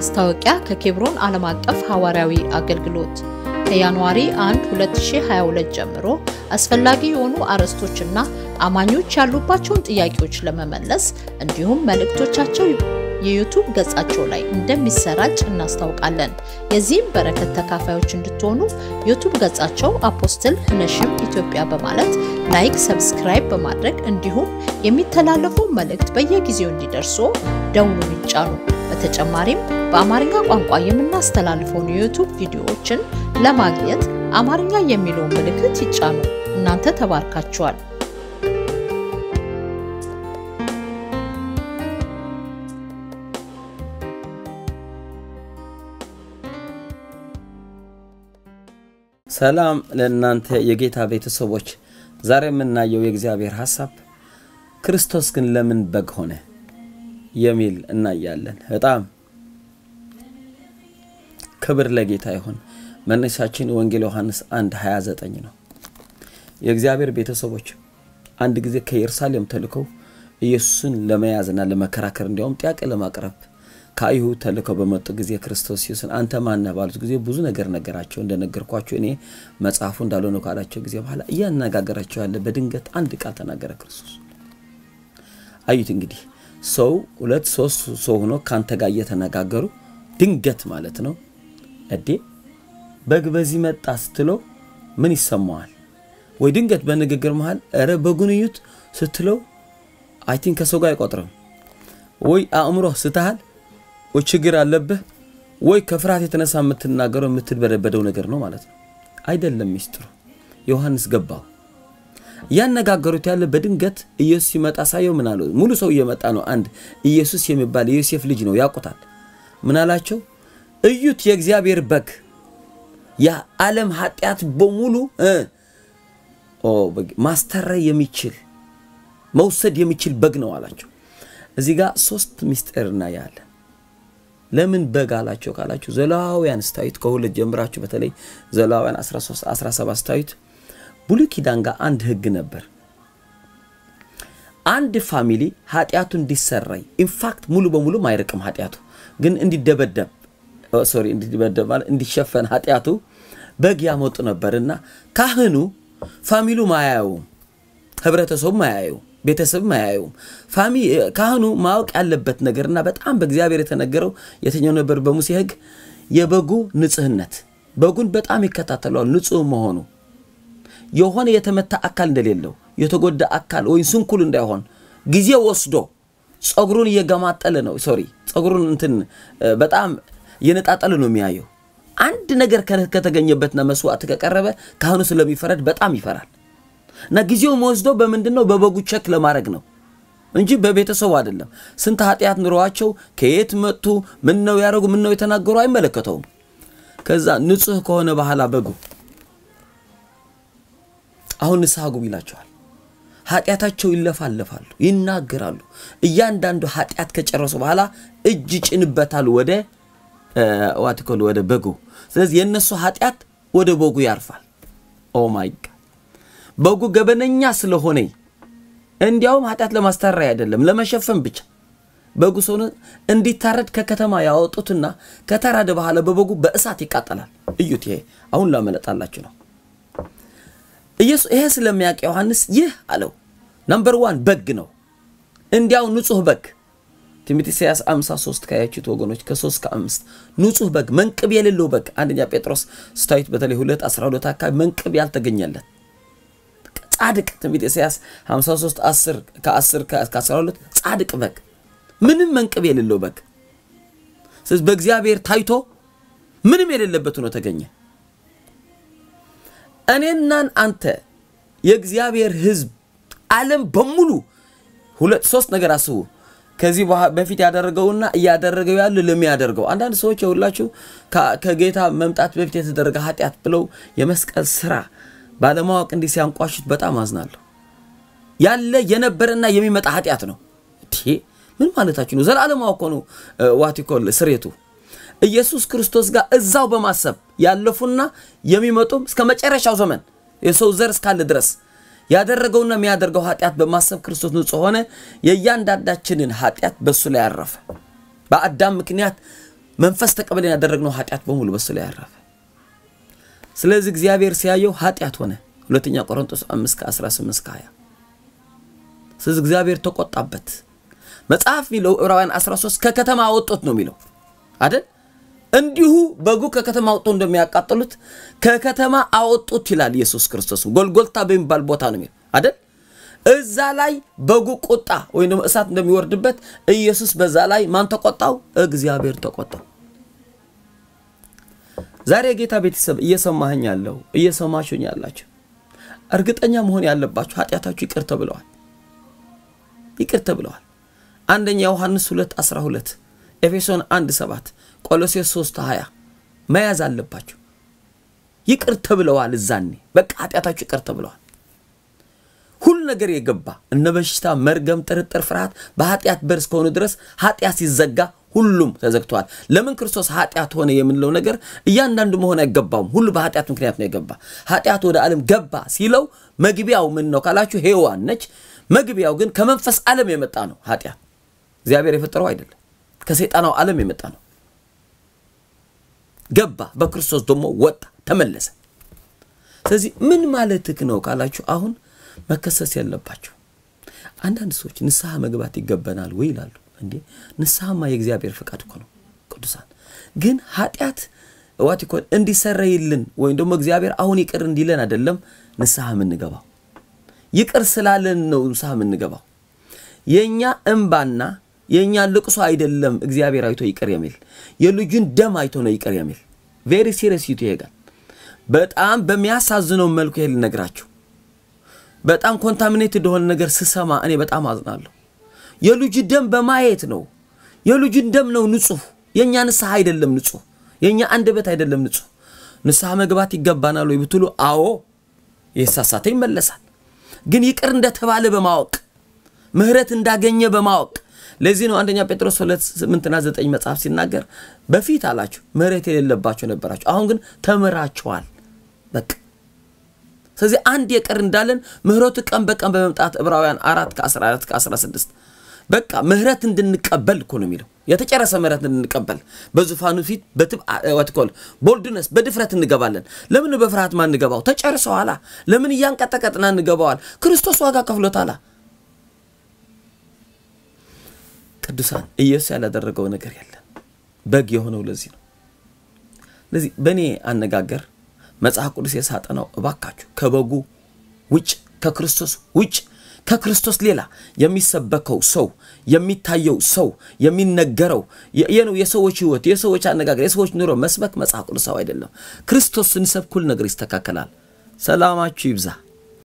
ማስታወቂያ ከኬብሮን ዓለም አቀፍ ሐዋርያዊ አገልግሎት ከጃንዋሪ 1 2022 ጀምሮ አስፈላጊ የሆኑ አርዕስቶችና አማኞች ያሉባቸውን ጥያቄዎች ለመመለስ እንዲሁም መልእክቶቻቸው የዩቱብ ገጻቸው ላይ እንደሚሰራጭ እናስታውቃለን። የዚህም በረከት ተካፋዮች እንድትሆኑ ዩቱብ ገጻቸው አፖስትል ህነሽም ኢትዮጵያ በማለት ላይክ፣ ሰብስክራይብ በማድረግ እንዲሁም የሚተላለፉ መልእክት በየጊዜው እንዲደርሱ ደውሉን ይጫኑ። በተጨማሪም በአማርኛ ቋንቋ የምናስተላልፈውን የዩቱብ ቪዲዮዎችን ለማግኘት አማርኛ የሚለውን ምልክት ይጫኑ። እናንተ ተባርካችኋል። ሰላም ለእናንተ የጌታ ቤተሰቦች። ዛሬ የምናየው የእግዚአብሔር ሐሳብ ክርስቶስ ግን ለምን በግ ሆነ የሚል እናያለን። በጣም ክብር ለጌታ ይሁን። መነሻችን ወንጌል ዮሐንስ 1 29 ነው። የእግዚአብሔር ቤተሰቦች አንድ ጊዜ ከኢየሩሳሌም ተልከው ኢየሱስን ለመያዝና ለመከራከር እንዲያውም ጥያቄ ለማቅረብ ከአይሁድ ተልከው በመጡ ጊዜ ክርስቶስ ኢየሱስን አንተ ማነህ ባሉት ጊዜ ብዙ ነገር ነገራቸው። እንደነገርኳቸው እኔ መጽሐፉ እንዳልሆነ ካላቸው ጊዜ በኋላ እያነጋገራቸው ያለ በድንገት አንድ ቃል ተናገረ ክርስቶስ። አዩት እንግዲህ ሰው ሁለት ሶስት ሰው ሆኖ ከአንተ ጋር እየተነጋገሩ ድንገት ማለት ነው እዴ በግ በዚህ መጣ ስትለው ምን ይሰማዋል? ወይ ድንገት በንግግር መሃል ኧረ በጉን እዩት ስትለው አይ ቲንክ ከሰው ጋር አይቆጥርም። ወይ አእምሮ ስተሃል ወይ ችግር አለብህ ወይ ከፍርሃት የተነሳ የምትናገረው የምትበደበደው ነገር ነው ማለት ነው። አይደለም ሚስጥሩ። ዮሐንስ ገባው። እያነጋገሩት ያለ በድንገት ኢየሱስ ሲመጣ ሳየው ምን አለው? ሙሉ ሰው እየመጣ ነው። አንድ ኢየሱስ የሚባል የዮሴፍ ልጅ ነው፣ ያውቁታል። ምን አላቸው? እዩት የእግዚአብሔር በግ የዓለም ኃጢአት በሙሉ ማስተረይ የሚችል መውሰድ የሚችል በግ ነው አላቸው። እዚህ ጋር ሶስት ሚስጥር እናያለን። ለምን በግ አላቸው ካላችሁ ዘሌዋውያን ስታዩት ከሁለት ጀምራችሁ በተለይ ዘሌዋውያን 13 17 ስታዩት ብሉይ ኪዳን ጋር አንድ ህግ ነበር። አንድ ፋሚሊ ኃጢአቱ እንዲሰራይ ኢንፋክት ሙሉ በሙሉ አይርቅም ኃጢአቱ ግን እንዲደበደብ ሶሪ እንዲደበደብ ማለት እንዲሸፈን ኃጢአቱ በግ ያመጡ ነበርና ካህኑ ፋሚሉ ማያየውም፣ ህብረተሰቡ ማያየውም ቤተሰብ አያዩም። ፋሚ ካህኑ ማወቅ ያለበት ነገርና በጣም በእግዚአብሔር የተነገረው የትኛው ነበር? በሙሴ ህግ የበጉ ንጽህነት። በጉን በጣም ይከታተለዋል፣ ንጹህ መሆኑ የሆነ የተመታ አካል እንደሌለው የተጎዳ አካል ወይም ስንኩል እንዳይሆን ጊዜ ወስዶ ጸጉሩን እየገማጠለ ነው። ሶሪ ጸጉሩን እንትን በጣም እየነጣጠለ ነው የሚያየው። አንድ ነገር ከተገኘበትና መስዋዕት ከቀረበ ካህኑ ስለሚፈረድ በጣም ይፈራል። እና ጊዜው ወስዶ በምንድን ነው በበጉ ቸክ ለማድረግ ነው እንጂ በቤተሰቡ አይደለም። ስንት ኃጢአት ኑሯቸው ከየት መጡ፣ ምን ነው ያደረጉ፣ ምን ነው የተናገሩ አይመለከተውም። ከዛ ንጹህ ከሆነ በኋላ በጉ አሁን ንስሐ ግቡ ይላቸዋል። ኃጢአታቸው ይለፋለፋሉ፣ ይናገራሉ። እያንዳንዱ ኃጢአት ከጨረሱ በኋላ እጅ ጭንበታል ወደ ዋትኮል ወደ በጉ። ስለዚህ የእነሱ ኃጢአት ወደ በጉ ያርፋል። ኦ ማይ ጋድ በጉ ገበነኛ ስለሆነ እንዲያውም ኃጢአት ለማስታረይ አይደለም ለመሸፈን ብቻ በጉ ሰው እንዲታረድ ከከተማ ያወጡትና ከተራደ በኋላ በበጉ በእሳት ይቃጠላል። እዩት። ይሄ አሁን ላመለጣላችሁ ነው። ኢየሱስ ይሄ ስለሚያውቅ ዮሐንስ ይህ አለው ነምበር ዋን በግ ነው፣ እንዲያው ንጹህ በግ ትንቢተ ኢሳይያስ 53 ካያችሁት ወገኖች ከ3 ከ5 ንጹህ በግ መንቅብ የሌለው በግ አንደኛ ጴጥሮስ ስታዩት በተለይ 2 12 አካባቢ መንቅብ ያልተገኘለት ጻድቅ ትንቢተ ኢሳይያስ 53 10 ከ10 ከ12 ጻድቅ በግ ምንም መንቅብ የሌለው በግ ስለዚህ በእግዚአብሔር ታይቶ ምንም የሌለበት ሆኖ ተገኘ። እኔናን አንተ የእግዚአብሔር ሕዝብ ዓለም በሙሉ ሁለት ሶስት ነገር አስቡ። ከዚህ በፊት ያደረገውና እያደረገው ያለ ለሚያደርገው አንዳንድ ሰዎች የሁላችሁ ከጌታ መምጣት በፊት የተደረገ ኃጢአት ብለው የመስቀል ስራ ባለማወቅ እንዲህ ሲያንቋሹት በጣም አዝናለሁ። ያለ የነበረና የሚመጣ ኃጢአት ነው። ምን ማለታችሁ ነው? ዘላለማዊ እኮ ነው። ዋቲኮል ስሬቱ ኢየሱስ ክርስቶስ ጋር እዛው በማሰብ ያለፉና የሚመጡም እስከ መጨረሻው ዘመን የሰው ዘር እስካለ ድረስ ያደረገውና የሚያደርገው ኃጢአት በማሰብ ክርስቶስ ንጹሕ ሆነ። የእያንዳንዳችንን ኃጢአት በእሱ ላይ ያረፈ። በአዳም ምክንያት መንፈስ ተቀበለን ያደረግነው ኃጢአት በሙሉ በሱ ላይ ያረፈ። ስለዚህ እግዚአብሔር ሲያየው ኃጢአት ሆነ። ሁለተኛ ቆሮንቶስ 5 ከ18 እስከ 20 ስለዚህ እግዚአብሔር ተቆጣበት። መጽሐፍ የሚለው ዕብራውያን 13 ከከተማ አወጡት ነው የሚለው አይደል? እንዲሁ በጉ ከከተማ አወጡ እንደሚያቃጥሉት ከከተማ አወጡት ይላል ኢየሱስ ክርስቶስ። ጎልጎልታ በሚባል ቦታ ነው የሚለው አይደል? እዛ ላይ በጉ ቁጣ ወይም ደግሞ እሳት እንደሚወርድበት ኢየሱስ በዛ ላይ ማን ተቆጣው? እግዚአብሔር ተቆጣው። ዛሬ የጌታ ቤተሰብ እየሰማኸኝ ያለው እየሰማችሁኝ ያላችሁ እርግጠኛ መሆን ያለባችሁ ኃጢአታችሁ ይቅር ተብለዋል፣ ይቅር ተብለዋል። አንደኛ ዮሐንስ 2 12 ኤፌሶን 1 7 ቆሎሴስ 3 20 መያዝ አለባችሁ። ይቅር ተብለዋል። እዛኔ በቃ ኃጢአታችሁ ይቅር ተብለዋል። ሁሉ ነገር የገባ እነ በሽታ፣ መርገም፣ ጥርጥር፣ ፍርሃት በኃጢአት በር እስከሆኑ ድረስ ኃጢአት ሲዘጋ ሁሉም ተዘግተዋል። ለምን ክርስቶስ ኃጢአት ሆነ የምንለው ነገር እያንዳንዱ መሆን አይገባውም። ሁሉ በኃጢአት ምክንያት ነው የገባ። ኃጢአት ወደ ዓለም ገባ ሲለው መግቢያው ምን ነው ካላችሁ ሔዋን ነች። መግቢያው ግን ከመንፈስ ዓለም የመጣ ነው። ኃጢአት እግዚአብሔር የፈጠረው አይደለም፣ ከሰይጣናው ዓለም የመጣ ነው። ገባ፣ በክርስቶስ ደግሞ ወጣ፣ ተመለሰ። ስለዚህ ምን ማለትህ ነው ካላችሁ አሁን መከሰስ ያለባቸው አንዳንድ ሰዎች ንስሐ መግባት ይገባናል ወይ ይላሉ። እንዴ ንስሐማ የእግዚአብሔር ፍቃድ እኮ ነው። ቅዱሳን ግን ኃጢአት ዋት ይኮን እንዲሰረይልን ወይም ደግሞ እግዚአብሔር አሁን ይቅር እንዲለን አይደለም ንስሐ የምንገባው። ይቅር ስላለን ነው ንስሐ የምንገባው። የእኛ እንባና የእኛ ልቅሶ አይደለም እግዚአብሔር አይቶ ይቅር የሚል የልጁን ደም አይቶ ነው ይቅር የሚል ቬሪ ሲሪየስ ይቱ ይሄጋል። በጣም በሚያሳዝነው መልኩ ይሄ ልነግራችሁ በጣም ኮንታሚኔት እንደሆነ ነገር ስሰማ እኔ በጣም አዝናለሁ። የልጁ ደም በማየት ነው። የልጁን ደም ነው ንጹህ። የእኛ ንስሐ አይደለም ንጹህ። የእኛ አንደበት አይደለም ንጹህ። ንስሐ መግባት ይገባናል ወይ ብትሉ፣ አዎ የሳሳተ ይመለሳል። ግን ይቅር እንደተባለ በማወቅ ምሕረት እንዳገኘ በማወቅ ለዚህ ነው አንደኛ ጴጥሮስ ሁለት ስምንትና ዘጠኝ መጽሐፍ ሲናገር በፊት አላችሁ ምሕረት የሌለባቸው ነበራችሁ፣ አሁን ግን ተምራችኋል። በቃ ስለዚህ አንድ የቀር እንዳለን ምሕረቱ ቀን በቀን በመምጣት ዕብራውያን አራት ከ14 ከ16 በቃ ምሕረት እንድንቀበል እኮ ነው የሚለው የተጨረሰ ምሕረት እንድንቀበል በዙፋኑ ፊት በትኮል ቦልድነስ በድፍረት እንገባለን። ለምን በፍርሃት ማ እንገባው? ተጨርሰዋላ። ለምን እያንቀጠቀጥና እንገባዋል? ክርስቶስ ዋጋ ከፍሎታላ። ቅዱሳን ኢየሱስ ያላደረገው ነገር የለም። በግ የሆነው ለዚህ ነው። ለዚህ በእኔ አነጋገር መጽሐፍ ቅዱስ የሳጠነው እባካችሁ ከበጉ ውጭ ከክርስቶስ ውጭ ከክርስቶስ ሌላ የሚሰበከው ሰው የሚታየው ሰው የሚነገረው ነው የሰዎች ሕይወት የሰዎች አነጋገር የሰዎች ኑሮ መስበክ መጽሐፍ ቅዱሳዊ አይደለም። ክርስቶስ ስንሰብክ ሁሉ ነገር ይስተካከላል። ሰላማችሁ ይብዛ።